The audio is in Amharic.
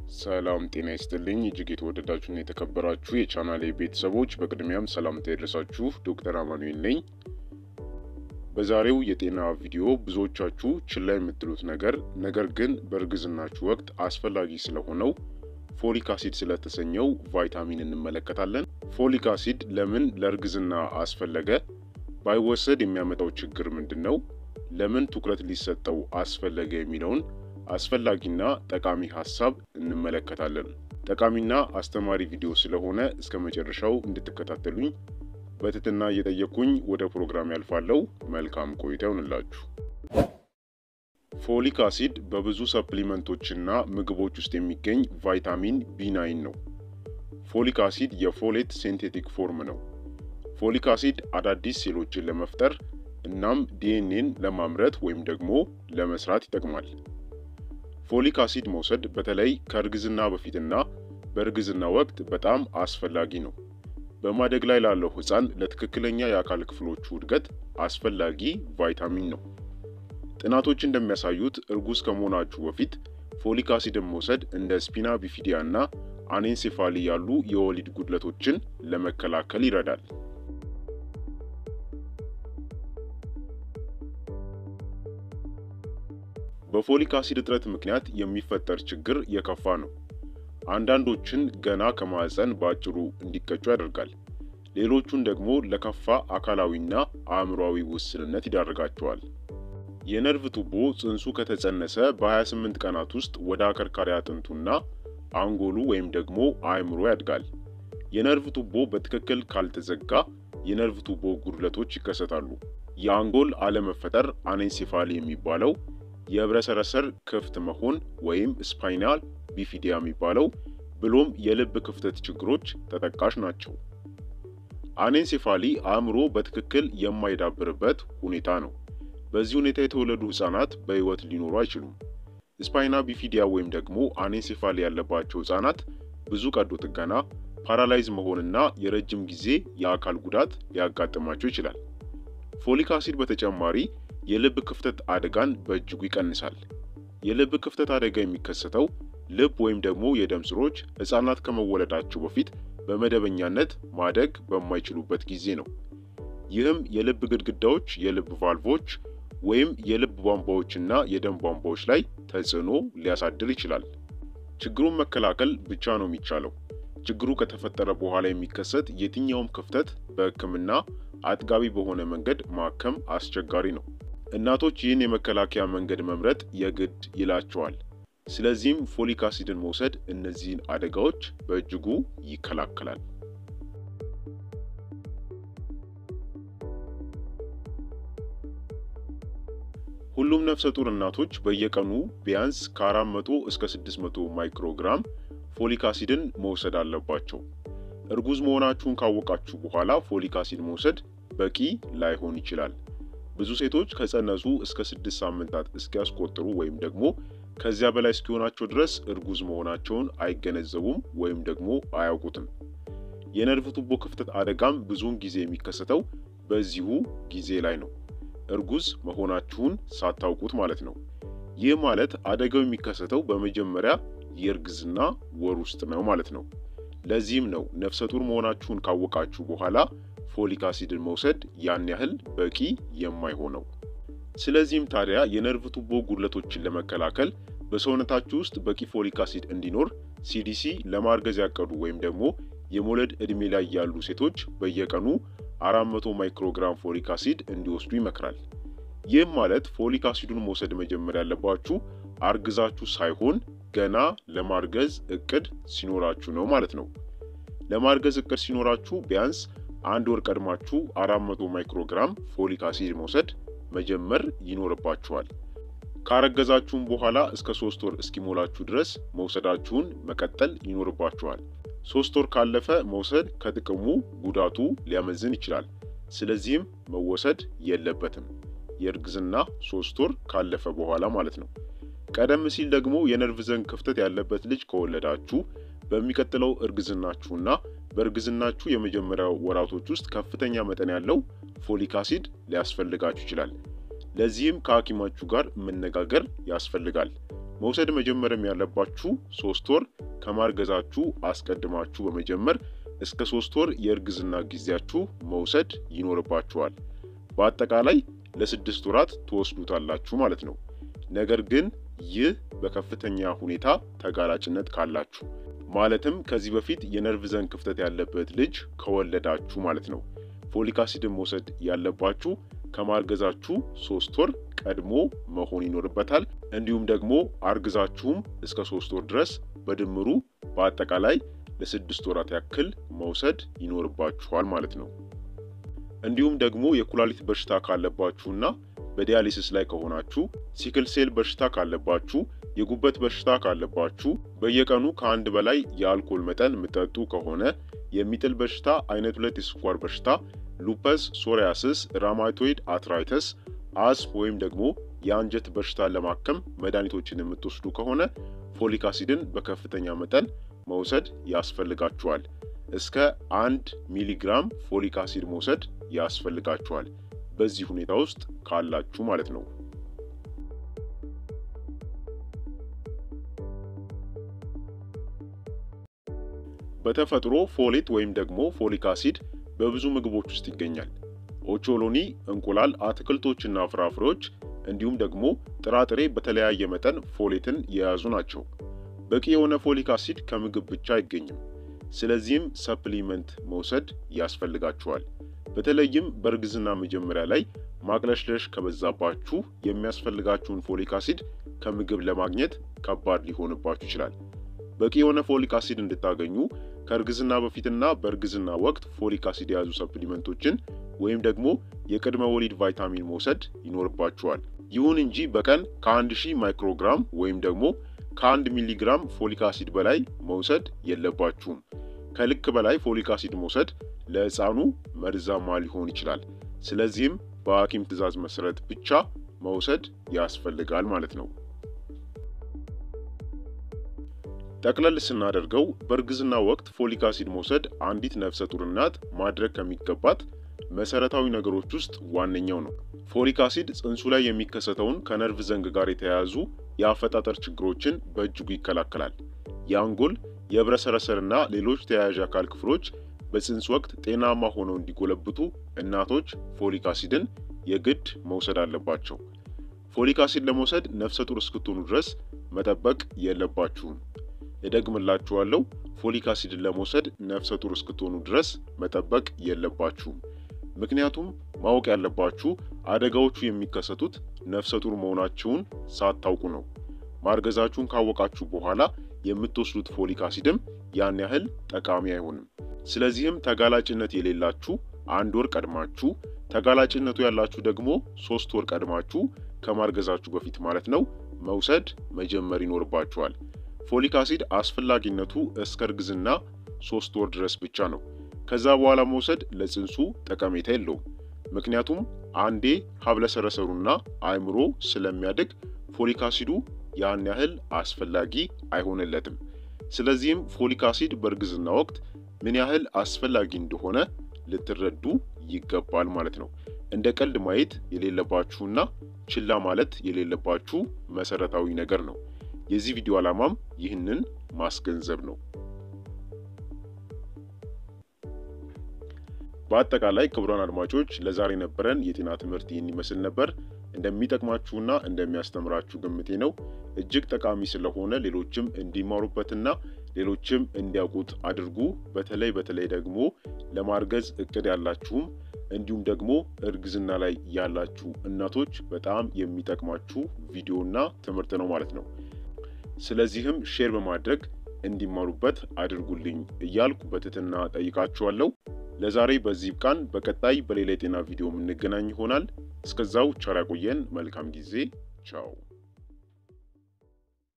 ሰላም ጤና ይስጥልኝ እጅግ የተወደዳችሁና የተከበራችሁ የቻናሌ ቤተሰቦች በቅድሚያም ሰላምታ ይድረሳችሁ። ዶክተር አማኑኤል ነኝ። በዛሬው የጤና ቪዲዮ ብዙዎቻችሁ ችላ የምትሉት ነገር ነገር ግን በእርግዝናችሁ ወቅት አስፈላጊ ስለሆነው ፎሊክ አሲድ ስለተሰኘው ቫይታሚን እንመለከታለን። ፎሊክ አሲድ ለምን ለእርግዝና አስፈለገ? ባይወሰድ የሚያመጣው ችግር ምንድን ነው? ለምን ትኩረት ሊሰጠው አስፈለገ? የሚለውን አስፈላጊና ጠቃሚ ሀሳብ እንመለከታለን። ጠቃሚና አስተማሪ ቪዲዮ ስለሆነ እስከ መጨረሻው እንድትከታተሉኝ በትህትና እየጠየቅኩኝ ወደ ፕሮግራም ያልፋለሁ። መልካም ቆይታ ይሆንላችሁ። ፎሊክ አሲድ በብዙ ሰፕሊመንቶችና ምግቦች ውስጥ የሚገኝ ቫይታሚን ቢ9 ነው። ፎሊክ አሲድ የፎሌት ሴንቴቲክ ፎርም ነው። ፎሊክ አሲድ አዳዲስ ሴሎችን ለመፍጠር እናም ዲኤንኤን ለማምረት ወይም ደግሞ ለመስራት ይጠቅማል። ፎሊክ አሲድ መውሰድ በተለይ ከእርግዝና በፊትና በእርግዝና ወቅት በጣም አስፈላጊ ነው። በማደግ ላይ ላለው ሕፃን ለትክክለኛ የአካል ክፍሎቹ እድገት አስፈላጊ ቫይታሚን ነው። ጥናቶች እንደሚያሳዩት እርጉዝ ከመሆናችሁ በፊት ፎሊክ አሲድን መውሰድ እንደ ስፒና ቢፊዲያ እና አኔንሴፋሊ ያሉ የወሊድ ጉድለቶችን ለመከላከል ይረዳል። በፎሊክ አሲድ እጥረት ምክንያት የሚፈጠር ችግር የከፋ ነው። አንዳንዶችን ገና ከማህፀን በአጭሩ እንዲቀጩ ያደርጋል። ሌሎቹን ደግሞ ለከፋ አካላዊና አእምሯዊ ውስንነት ይዳርጋቸዋል። የነርቭ ቱቦ ጽንሱ ከተጸነሰ በ28 ቀናት ውስጥ ወደ አከርካሪ አጥንቱና አንጎሉ ወይም ደግሞ አእምሮ ያድጋል። የነርቭ ቱቦ በትክክል ካልተዘጋ የነርቭ ቱቦ ጉድለቶች ይከሰታሉ። የአንጎል አለመፈጠር አኔንሴፋሊ የሚባለው የህብረሰረሰር ክፍት መሆን ወይም ስፓይናል ቢፊዲያ የሚባለው ብሎም የልብ ክፍተት ችግሮች ተጠቃሽ ናቸው። አኔንሴፋሊ አእምሮ በትክክል የማይዳብርበት ሁኔታ ነው። በዚህ ሁኔታ የተወለዱ ህጻናት በህይወት ሊኖሩ አይችሉም። ስፓይና ቢፊዲያ ወይም ደግሞ አኔንሴፋሊ ያለባቸው ህጻናት ብዙ ቀዶ ጥገና፣ ፓራላይዝ መሆንና የረጅም ጊዜ የአካል ጉዳት ሊያጋጥማቸው ይችላል። ፎሊክ አሲድ በተጨማሪ የልብ ክፍተት አደጋን በእጅጉ ይቀንሳል። የልብ ክፍተት አደጋ የሚከሰተው ልብ ወይም ደግሞ የደም ስሮች ህጻናት ከመወለዳቸው በፊት በመደበኛነት ማደግ በማይችሉበት ጊዜ ነው። ይህም የልብ ግድግዳዎች፣ የልብ ቫልቮች ወይም የልብ ቧንቧዎችና የደም ቧንቧዎች ላይ ተጽዕኖ ሊያሳድር ይችላል። ችግሩን መከላከል ብቻ ነው የሚቻለው። ችግሩ ከተፈጠረ በኋላ የሚከሰት የትኛውም ክፍተት በሕክምና አጥጋቢ በሆነ መንገድ ማከም አስቸጋሪ ነው። እናቶች ይህን የመከላከያ መንገድ መምረጥ የግድ ይላቸዋል። ስለዚህም ፎሊክ አሲድን መውሰድ እነዚህን አደጋዎች በእጅጉ ይከላከላል። ሁሉም ነፍሰ ጡር እናቶች በየቀኑ ቢያንስ ከ400 እስከ 600 ማይክሮግራም ፎሊክ አሲድን መውሰድ አለባቸው። እርጉዝ መሆናችሁን ካወቃችሁ በኋላ ፎሊክ አሲድ መውሰድ በቂ ላይሆን ይችላል። ብዙ ሴቶች ከጸነሱ እስከ ስድስት ሳምንታት እስኪያስቆጥሩ ወይም ደግሞ ከዚያ በላይ እስኪሆናቸው ድረስ እርጉዝ መሆናቸውን አይገነዘቡም ወይም ደግሞ አያውቁትም። የነርቭ ቱቦ ክፍተት አደጋም ብዙውን ጊዜ የሚከሰተው በዚሁ ጊዜ ላይ ነው፣ እርጉዝ መሆናችሁን ሳታውቁት ማለት ነው። ይህ ማለት አደጋው የሚከሰተው በመጀመሪያ የእርግዝና ወር ውስጥ ነው ማለት ነው። ለዚህም ነው ነፍሰ ጡር መሆናችሁን ካወቃችሁ በኋላ ፎሊክ አሲድን መውሰድ ያን ያህል በቂ የማይሆነው። ስለዚህም ታዲያ የነርቭ ቱቦ ጉድለቶችን ለመከላከል በሰውነታችሁ ውስጥ በቂ ፎሊክ አሲድ እንዲኖር ሲዲሲ ለማርገዝ ያቀዱ ወይም ደግሞ የመውለድ ዕድሜ ላይ ያሉ ሴቶች በየቀኑ 400 ማይክሮግራም ፎሊክ አሲድ እንዲወስዱ ይመክራል። ይህም ማለት ፎሊክ አሲዱን መውሰድ መጀመር ያለባችሁ አርግዛችሁ ሳይሆን ገና ለማርገዝ እቅድ ሲኖራችሁ ነው ማለት ነው። ለማርገዝ እቅድ ሲኖራችሁ ቢያንስ አንድ ወር ቀድማችሁ 400 ማይክሮግራም ፎሊክ አሲድ መውሰድ መጀመር ይኖርባችኋል። ካረገዛችሁም በኋላ እስከ ሶስት ወር እስኪሞላችሁ ድረስ መውሰዳችሁን መቀጠል ይኖርባችኋል። ሶስት ወር ካለፈ መውሰድ ከጥቅሙ ጉዳቱ ሊያመዝን ይችላል። ስለዚህም መወሰድ የለበትም የእርግዝና ሶስት ወር ካለፈ በኋላ ማለት ነው። ቀደም ሲል ደግሞ የነርቭ ዘንግ ክፍተት ያለበት ልጅ ከወለዳችሁ በሚቀጥለው እርግዝናችሁና በእርግዝናችሁ የመጀመሪያ ወራቶች ውስጥ ከፍተኛ መጠን ያለው ፎሊክ አሲድ ሊያስፈልጋችሁ ይችላል። ለዚህም ከሐኪማችሁ ጋር መነጋገር ያስፈልጋል። መውሰድ መጀመርም ያለባችሁ ሶስት ወር ከማርገዛችሁ አስቀድማችሁ በመጀመር እስከ ሶስት ወር የእርግዝና ጊዜያችሁ መውሰድ ይኖርባችኋል። በአጠቃላይ ለስድስት ወራት ትወስዱታላችሁ ማለት ነው። ነገር ግን ይህ በከፍተኛ ሁኔታ ተጋላጭነት ካላችሁ ማለትም ከዚህ በፊት የነርቭ ዘንግ ክፍተት ያለበት ልጅ ከወለዳችሁ ማለት ነው። ፎሊክ አሲድን መውሰድ ያለባችሁ ከማርገዛችሁ ሶስት ወር ቀድሞ መሆን ይኖርበታል። እንዲሁም ደግሞ አርግዛችሁም እስከ ሶስት ወር ድረስ በድምሩ በአጠቃላይ ለስድስት ወራት ያክል መውሰድ ይኖርባችኋል ማለት ነው። እንዲሁም ደግሞ የኩላሊት በሽታ ካለባችሁና በዲያሊሲስ ላይ ከሆናችሁ፣ ሲክል ሴል በሽታ ካለባችሁ፣ የጉበት በሽታ ካለባችሁ፣ በየቀኑ ከአንድ በላይ የአልኮል መጠን የምጠጡ ከሆነ፣ የሚጥል በሽታ፣ አይነት ሁለት የስኳር በሽታ፣ ሉፐስ፣ ሶሪያስስ፣ ራማቶይድ አትራይተስ፣ አስፕ ወይም ደግሞ የአንጀት በሽታ ለማከም መድኃኒቶችን የምትወስዱ ከሆነ ፎሊክ አሲድን በከፍተኛ መጠን መውሰድ ያስፈልጋችኋል። እስከ አንድ ሚሊግራም ፎሊክ አሲድ መውሰድ ያስፈልጋችኋል። በዚህ ሁኔታ ውስጥ ካላችሁ ማለት ነው። በተፈጥሮ ፎሌት ወይም ደግሞ ፎሊክ አሲድ በብዙ ምግቦች ውስጥ ይገኛል። ኦቾሎኒ፣ እንቁላል፣ አትክልቶችና ፍራፍሬዎች እንዲሁም ደግሞ ጥራጥሬ በተለያየ መጠን ፎሌትን የያዙ ናቸው። በቂ የሆነ ፎሊክ አሲድ ከምግብ ብቻ አይገኝም። ስለዚህም ሰፕሊመንት መውሰድ ያስፈልጋችኋል። በተለይም በእርግዝና መጀመሪያ ላይ ማቅለሽለሽ ከበዛባችሁ የሚያስፈልጋችሁን ፎሊክ አሲድ ከምግብ ለማግኘት ከባድ ሊሆንባችሁ ይችላል። በቂ የሆነ ፎሊክ አሲድ እንድታገኙ ከእርግዝና በፊትና በእርግዝና ወቅት ፎሊክ አሲድ የያዙ ሰፕሊመንቶችን ወይም ደግሞ የቅድመ ወሊድ ቫይታሚን መውሰድ ይኖርባችኋል። ይሁን እንጂ በቀን ከአንድ ሺህ ማይክሮግራም ወይም ደግሞ ከአንድ ሚሊግራም ፎሊክ አሲድ በላይ መውሰድ የለባችሁም። ከልክ በላይ ፎሊክ አሲድ መውሰድ ለሕፃኑ መርዛማ ሊሆን ይችላል። ስለዚህም በሐኪም ትዕዛዝ መሰረት ብቻ መውሰድ ያስፈልጋል ማለት ነው። ጠቅለል ስናደርገው በእርግዝና ወቅት ፎሊክ አሲድ መውሰድ አንዲት ነፍሰ ጡር እናት ማድረግ ከሚገባት መሰረታዊ ነገሮች ውስጥ ዋነኛው ነው። ፎሊክ አሲድ ጽንሱ ላይ የሚከሰተውን ከነርቭ ዘንግ ጋር የተያያዙ የአፈጣጠር ችግሮችን በእጅጉ ይከላከላል። የአንጎል የህብረሰረሰርና ሌሎች ተያያዥ አካል ክፍሎች በጽንስ ወቅት ጤናማ ሆነው እንዲጎለብቱ እናቶች ፎሊክ አሲድን የግድ መውሰድ አለባቸው። ፎሊክ አሲድ ለመውሰድ ነፍሰ ጡር እስክትሆኑ ድረስ መጠበቅ የለባችሁም። እደግምላችኋለሁ፣ ፎሊክ አሲድን ለመውሰድ ነፍሰ ጡር እስክትሆኑ ድረስ መጠበቅ የለባችሁም። ምክንያቱም ማወቅ ያለባችሁ አደጋዎቹ የሚከሰቱት ነፍሰ ጡር መሆናችሁን ሳታውቁ ነው። ማርገዛችሁን ካወቃችሁ በኋላ የምትወስዱት ፎሊክ አሲድም ያን ያህል ጠቃሚ አይሆንም። ስለዚህም ተጋላጭነት የሌላችሁ አንድ ወር ቀድማችሁ፣ ተጋላጭነቱ ያላችሁ ደግሞ ሶስት ወር ቀድማችሁ ከማርገዛችሁ በፊት ማለት ነው መውሰድ መጀመር ይኖርባችኋል። ፎሊክ አሲድ አስፈላጊነቱ እስከ እርግዝና ሶስት ወር ድረስ ብቻ ነው። ከዛ በኋላ መውሰድ ለጽንሱ ጠቀሜታ የለውም። ምክንያቱም አንዴ ሀብለሰረሰሩና አእምሮ ስለሚያድግ ፎሊክ አሲዱ ያን ያህል አስፈላጊ አይሆንለትም። ስለዚህም ፎሊክ አሲድ በእርግዝና ወቅት ምን ያህል አስፈላጊ እንደሆነ ልትረዱ ይገባል ማለት ነው። እንደ ቀልድ ማየት የሌለባችሁና ችላ ማለት የሌለባችሁ መሰረታዊ ነገር ነው። የዚህ ቪዲዮ ዓላማም ይህንን ማስገንዘብ ነው። በአጠቃላይ ክቡራን አድማጮች ለዛሬ ነበረን የጤና ትምህርት ይህን ይመስል ነበር። እንደሚጠቅማችሁና እንደሚያስተምራችሁ ግምቴ ነው። እጅግ ጠቃሚ ስለሆነ ሌሎችም እንዲማሩበትና ሌሎችም እንዲያውቁት አድርጉ። በተለይ በተለይ ደግሞ ለማርገዝ እቅድ ያላችሁም እንዲሁም ደግሞ እርግዝና ላይ ያላችሁ እናቶች በጣም የሚጠቅማችሁ ቪዲዮና ትምህርት ነው ማለት ነው። ስለዚህም ሼር በማድረግ እንዲማሩበት አድርጉልኝ እያልኩ በትህትና ጠይቃችኋለሁ። ለዛሬ በዚህ ብቃን። በቀጣይ በሌላ የጤና ቪዲዮ የምንገናኝ ይሆናል። እስከዛው ቸር ያቆየን። መልካም ጊዜ። ቻው